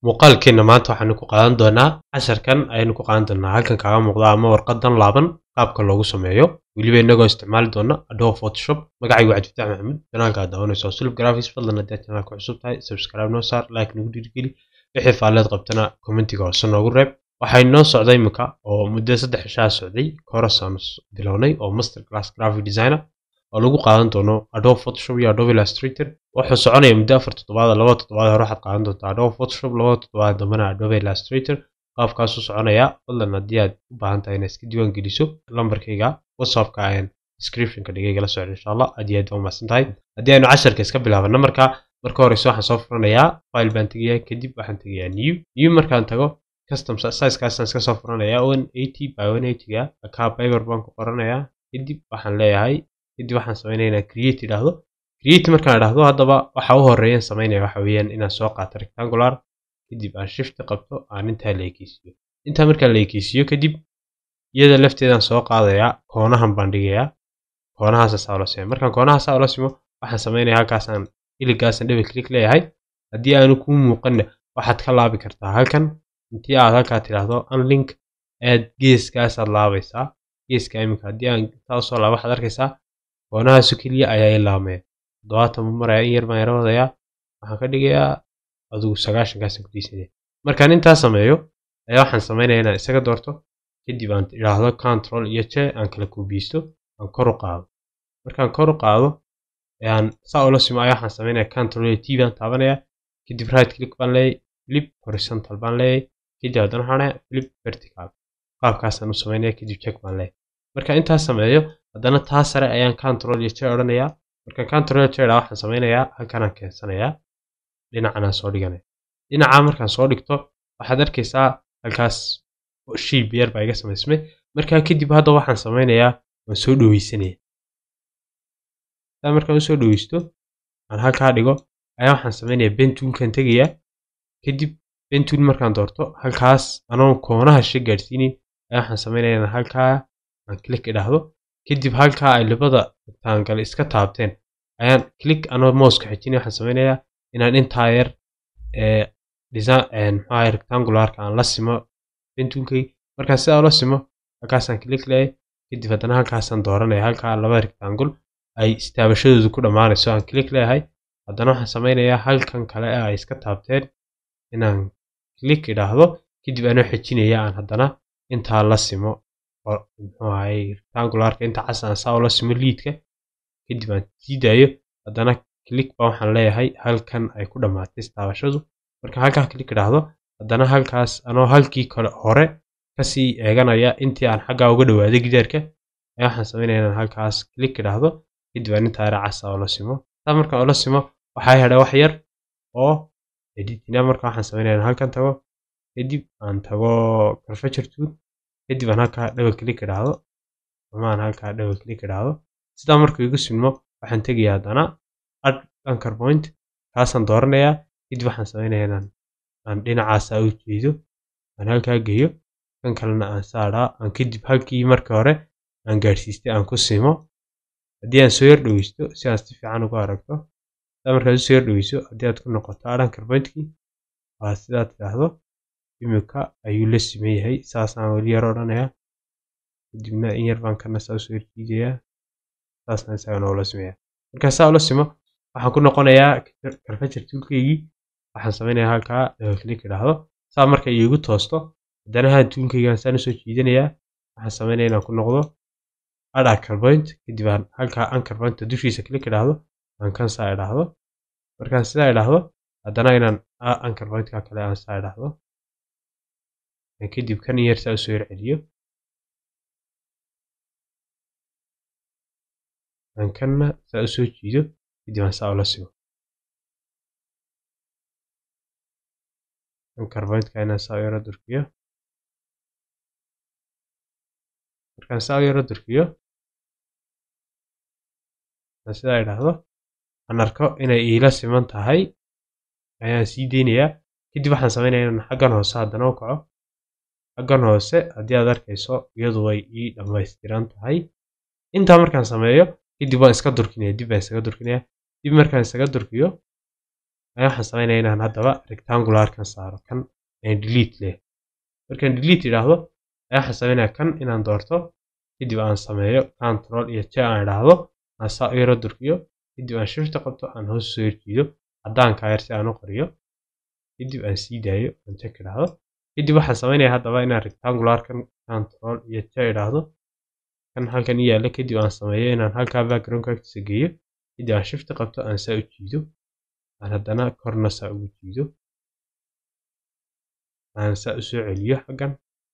muuqaalkeenna maanta waxaanu ku qaadan doonaa casharkan ayaynu ku qaadan doonaa halkan kaaga muuqda ama warqadan laaban qaabka loogu sameeyo weliba inagoo isticmaali doona adobe photoshop magacaygu cabdifatax maxamuud janaalka aad daawanayso sulub graphics fadlan haddii aad janaalka cusub tahay subscribe noo saar like nagu dhiirigeli wixii faalleed qabtana commentiga hoose noogu reeb waxay noo socday imika oo muddo saddex cishaa socday korasaanu bilownay oo master class graphic designer oo lagu qaadan doono adobe photoshop iyo adobe illustrator wuxuu soconaya muddo afar toddobaad laba toddobaad hore waxaad qaadan doontaa adobe photoshop laba toddobaad dambana adobe illustrator qaabkaasuu soconaya fadlan haddii aad u baahan tahay inaad iska diiwaan geliso lambarkayga whatsappka ayaan descriptionka dhigayga la socda insha allah aad iyo aad baa umahadsan tahay haddii aynu casharka iska bilaabana marka marka horeyse waxaan soo furanayaa file baan tegayaa kadib waxaan tegayaa new new markaan tago custom sizekaasaan iska soo furanayaa one eighty by one eightyga akaa paper baan ku qoranayaa kadib waxaan leeyahay kadib waxaan sameynaya inaan create idhaahdo create markaan idhaahdo haddaba waxa u horeeyaan sameynaya waxa weeyaan inaan soo qaato rectangular kadib aan shift qabto aan intaa la ekeysiiyo intaa markaan la ekeysiiyo kadib iyada lafteedaan soo qaadayaa koonahan baan dhigayaa koonahaasa saa ula simo markaan koonahaasa ula simo waxaan sameynaya halkaasaan iligaasan double click leeyahay haddii aanu kuu muuqanna waxaad ka laabi kartaa halkan intii aad halkaa tidhaahdo unlink aad geeskaasaad laabaysaa geeska iminka haddii aan intaa usoo laaba waxaad arkaysaa koonahaasu keliya ayaa i laamaya toddobaatan buu maraya in yar baan yara wadayaa waxaan ka dhigayaa adigu sagaashankaasaan ku diisanaya markaan intaa sameeyo ayaa waxaan sameynaya inaan isaga doorto kadib aan idhaahdo control iyo je aan kala kuubiyeysto aan kor u qaado markaan kor u qaado aan saa ula simo ayaa waxaan sameynaya control iyo t baan taabanaya kadib right click baan leeyahay flip horizontal baan leeyahay kadib haddana waxaan leeyahay flip vertical qaabkaasaan u sameynaya kadib check baan leeyahay marka intaa sameeyo haddana taa sare ayaan control iyo je odhanayaa markaan control iyo je idhaa waxaan sameynayaa halkanaan keensanayaa dhinacanaan soo dhiganaya dhinacaa markaan soo dhigto waxaad arkaysaa halkaas shiib yar baa iga samaysmay markaa kadib hadda waxaan sameynayaa waan soo dhoweysanaya saa markaan usoo dhoweysto aan halkaa dhigo ayaa waxaan sameynayaa bentoolkan tegayaa kadib bentool markaan doorto halkaas anoon koonaha she gaadhsiinin ayaa waxaan sameynaya inaan halkaa aan click idhaahdo kadib halkaa ay labada rectangle iska taabteen ayaan click anoo mouska xijinaya waxaan sameynayaa inaan intaa yar ee design maxaa rectangularka aan la simo bentoolkay markaan sidaa ula simo halkaasaan click leeyahay kadib haddana halkaasaan dooranaya halkaa laba rectangle ay istaabashadoodu ku dhammaanayso aan click leeyahay haddana waxaan sameynayaa halkan kale ee ay iska taabteen inaan click idhaahdo kadib anoo xijinaya aan haddana intaa la simo muxuu ahay rectangularka inta cas aan saa ula simo liidka kadib aan sii daayo haddana click baa waxaan leeyahay halkan ay ku dhammaatay istaabashadu marka halkaa click idhaahdo haddana halkaas anoo halkii kale hore kasii eeganaya intii aan xaggaa uga dhawaaday gidaarka ayaa waxaan sameynaya inaan halkaas click idhaahdo kadib aan intaa yara casa ula simo saa markaan ula simo waxaa hedha wax yar oo editina marka waxaan sameynaya inaan halkan tago kadib aan tago curvature tool kadib aan halkaa double click idhaahdo ama aan halkaa double click idhaahdo sidaa markuu igu sinmo waxaan tegayaa haddana add anchor point kaasaan dooranayaa kadib waxaan sameynaya inaan aan dhinacaasaa u jeedo aan halkaa geeyo kan kalena aan saadhaa aan kadib halkii markii hore aan gaadhsiistay aan ku simo haddii aan soo yar dhoweysto si aan si fiican ugu aragto sidaa markaad usoo yar dhoweyso haddii aad ku noqoto add anchor pointkii waa sidaa tidhaahdo imika ayuu la siman yahay saasaan weli yar odhanayaa kadibna in yar baan kana saa usoo yarjiidayaa saasaan isagana ula simaya markaa saa ula simo waxaan ku noqonayaa curvature toolkaygii waxaan sameynayaa halkaa double click idhaahdo saa marka iigu toosto haddana haan toolkaygaan saan usoo jiidanayaa waxaan sameynaya inaan ku noqdo add anchor point kadib aan halkaa anchor pointa dushiisa click idhaahdo aan kan saa idhaahdo markaan sidaa idhaahdo haddana inaan anchor pointka kale aan saa idhaahdo kadib kan yar saa usoo yar celiyo aan kanna saa usoo jiido kadib aan saa ula simo anchor pointka inaan saa u yaro durkiyo markaan saa u yaro durkiyo aan sidaa idhaahdo aan arko inay iila siman tahay ayaan sii deynayaa kadib waxaan sameynaya inaan xaggan hoose haddana u kaco xaggan hoose haddii aad arkayso iyadu way ii dhammaystiran tahay intaa markaan sameeyo kadib waan iska durkinaya dib baan isaga durkinaya dib markaan isaga durkiyo ayaa waxaan sameynaya inaan haddaba rectangularkan saaro kan aan delete leh markaan delete idhaahdo ayaa waxaan sameynaya kan inaan doorto kadib aan sameeyo control iyo j aan idhaahdo aan saa u yaro durkiyo kadib aan shifta qabto aan hoos soo jiido caddaanka yar si aan u qoriyo kadib aan sii daayo aan check idhaahdo kadib waxaan sameynaya haddaba inaan rectangularkan control iyo j idhaahdo kan halkan i yaalla kadib aan sameeyo inaan halkaa backgroundka agtiisa geeyo kadib aan shifta qabto aan saa u jiido aan haddana korna saa ugu jiido aan saa u soo celiyo xaggan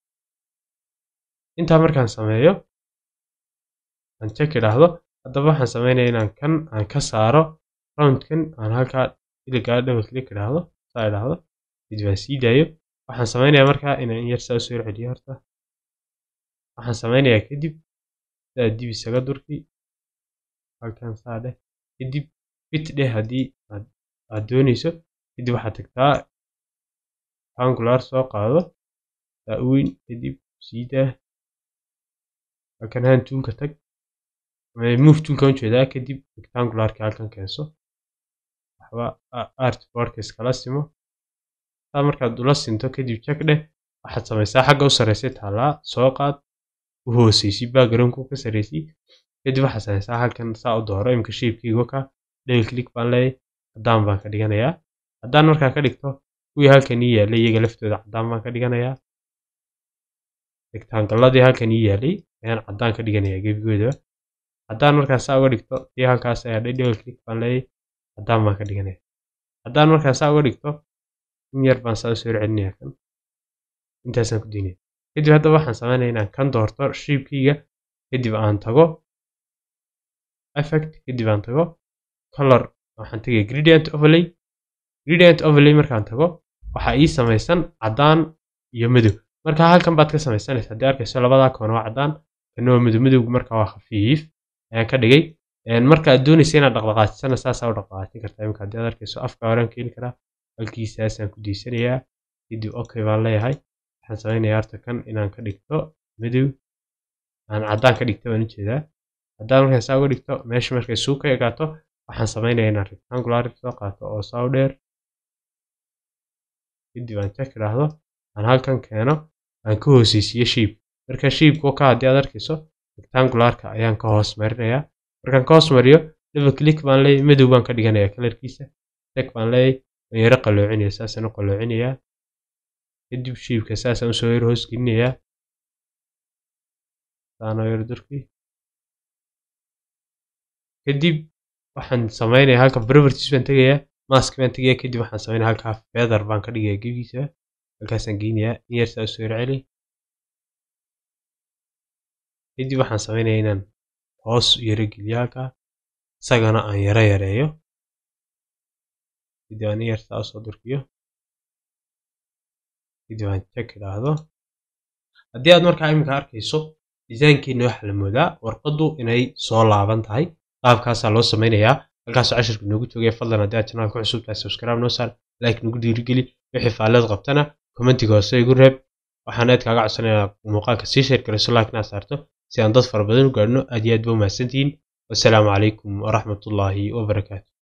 intaa markaan sameeyo aan check idhaahdo haddaba waxaan sameynaya inaan kan aan ka saaro roundkan aan halkaa iligaa double click idhaahdo saa idhaahdo kadib aan sii daayo waxaan sameynaya markaa inaan in yar saa u soo celiyo horta waxaan sameynayaa kadib saa dib isaga durki halkan saa dheh kadib fit dheh haddii aad dooneyso kadib waxaad tagtaa angular soo qaado saa u weyn kadib sii daa halkan hand tuunka tag move tuunka ujeedaa kadib rectangularka halkan keenso waxba artboardka iskala simo saa markaad ula sinto kadib check dheh waxaad samaysaa xagga u sarreysay taallaa soo qaad u hooseysi backgroundku ka sarreysay kadib waxaad samaysaa halkan saa u dooro imika shapekiiga ka double click baan leeyahay caddaan baan ka dhiganayaa haddaan markaa ka dhigto kuwii halkan ii yaallay iyaga laftooda caddaan baan ka dhiganayaa rectangaladii halkan ii yaallay ayaan caddaan ka dhiganayaa gebigoodaba haddaan markaa saa uga dhigto tii halkaas ayaa dhay double click baan leeyahay caddaan baan ka dhiganayaa haddaan markaa saa uga dhigto in yar baan saa u soo celinayaa kan intaasaan ku daynaya kadib haddaba waxaan sameynaya inaan kan doorto shapekeyga kadib aan tago effect kadib aan tago color waxaan tegaya gradient overlay gradient overlay markaan tago waxaa ii samaysan caddaan iyo madow marka halkan baad ka samaysanaysa haddii arkayso labadaa koona waa caddaan kana waa madow madowgu marka waa khafiif ayaan ka dhigay marka aad doonaysa inaad dhaqdhaqaajisana saasaa u dhaqdhaqaajin kartaa imika haddii aad arkayso afka horaan keeni karaa halkiisaasaan ku daysanayaa kadib okay baan leeyahay waxaan samaynayaa horta kan inaan ka dhigto madow aan caddaan ka dhigto baan ujeedaa haddaan markaa saa uga dhigto meesha markay suu ka egaato waxaan samaynayaa inaan rectangular soo qaato oo saa u dheer kadib aan check idhaahdo aan halkan keeno aan ka hooseysiiyo shape marka shapeku ka haddii aad arkayso rectangularka ayaan ka hoos marinayaa markaan ka hoos mariyo double click baan leeyahay madow baan ka dhiganayaa kalarkiisa check baan leeyahay waan yaro qaloocinaya saasaan u qaloocinayaa kadib shapeka saasaan usoo yar hoos gelinayaa saanoo yar durki kadib waxaan samaynayaa halka properties baan tegayaa mask baan tegayaa kadib waxaan sameynaya halkaa feather baan ka dhigayaa gebigiisa halkaasaan geynayaa in yar saa usoo yar celi kadib waxaan sameynayaa inaan hoos yaro geliyo halkaa isagana aan yaro yareeyo kadib aan in yar saa usoo durkiyo kadib aan check idhaahdo haddii aad markaa iminka arkayso designkeenna waxaa la moodaa warqaddu inay soo laaban tahay qaabkaasaa loo sameynayaa halkaasoo cashirka noogu joogaya fadlan haddii aad janaalka ku cusub tahay subscribe noo saar like nagu dhiirigeli wixii faallada qabtana commentiga hoose igu reeb waxaan aad kaaga codsanayaa muuqaalka sii sheer garayso like inaad saarto si aan dad fara badan u gaadhno aad iyo aad ba umahadsantihiin wassalaamu calaykum waraxmatullaahi wabarakaatu